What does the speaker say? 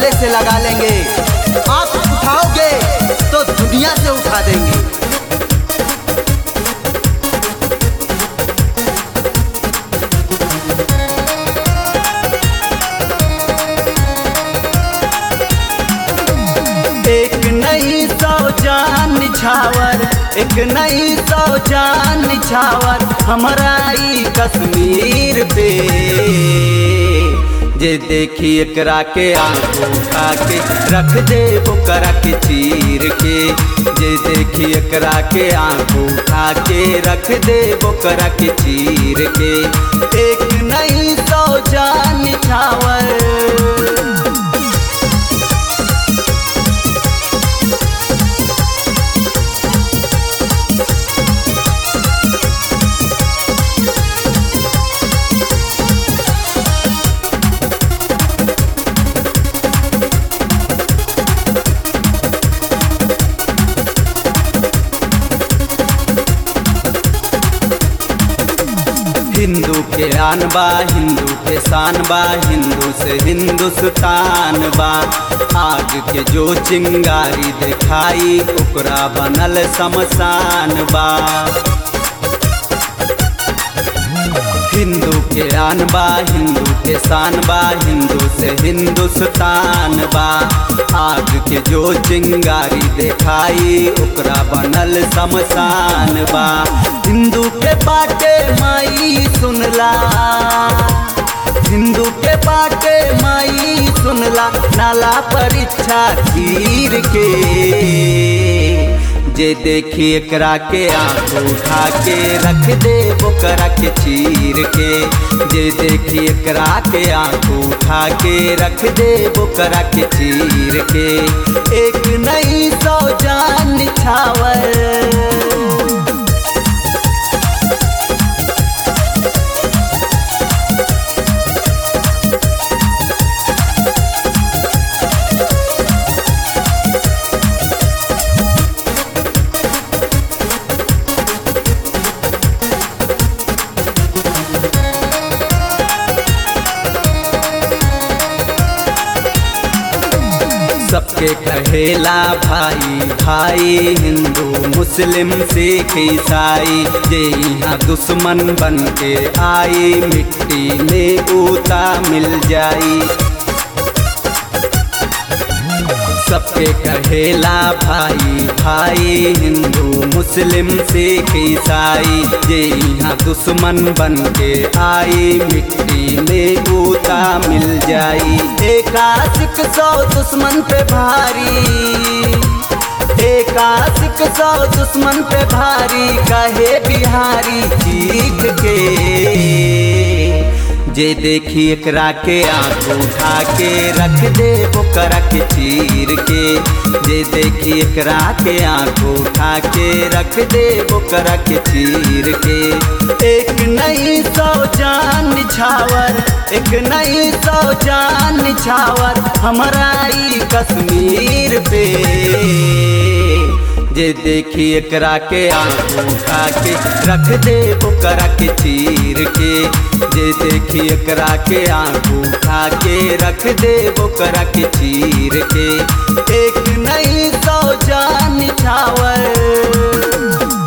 गले से लगा लेंगे आप उठाओगे तो दुनिया से उठा देंगे एक नई सौ जान छावर एक नई सौ जान छावर हमारा ई कश्मीर पे जे देखी एकरा के आंख उठा के रख दे ओकरा के चीर के जे देखी एकरा के आंख उठा के रख दे ओकरा के चीर के एक नई सौ जान छावर हिंदू के आन बा हिंदू के शान बा हिंदू से हिंदुस्तान बा आग के जो चिंगारी दिखाई ओकरा बनल शमशान बा हिंदू के आन बा हिंदू के शान बा हिंदू से हिंदुस्तान बा आग के जो चिंगारी दिखाई ओकरा बनल शमशान बा हिंदू के बाटे माई सुनला हिंदू के बाटे माई सुनला नाला परीक्षा तीर के जे देखी एकरा के आंख उठा के रख दे ओकरा के चीर के जे देखी एकरा के आंख उठा के रख दे ओकरा के चीर के एक नई सौ जान छावर सबके कहेला भाई भाई हिंदू मुस्लिम सिख ईसाई जे यहाँ दुश्मन बन के आई मिट्टी में ऊता मिल जाई सबके कहेला भाई भाई हिंदू मुस्लिम सिख ईसाई जे यहाँ दुश्मन बन के आई मिट्टी में ऊता मिल जाई एक आशिक सौ दुश्मन पे भारी एक आशिक सौ दुश्मन पे भारी कहे बिहारी चीख के जे देखी एकरा के आंख उठा के रख दे ओकरा के चीर के जे देखी एकरा के आंख उठा के रख दे ओकरा के चीर के एक नई सौ जान छावर एक नई सौ जान छावर हमारा ई कश्मीर पे जे देखी एकरा के आंख उठा के रख दे ओकरा के चीर के जे देखी एकरा के आंख उठा के रख दे ओकरा के चीर के एक नई सौ जान छावर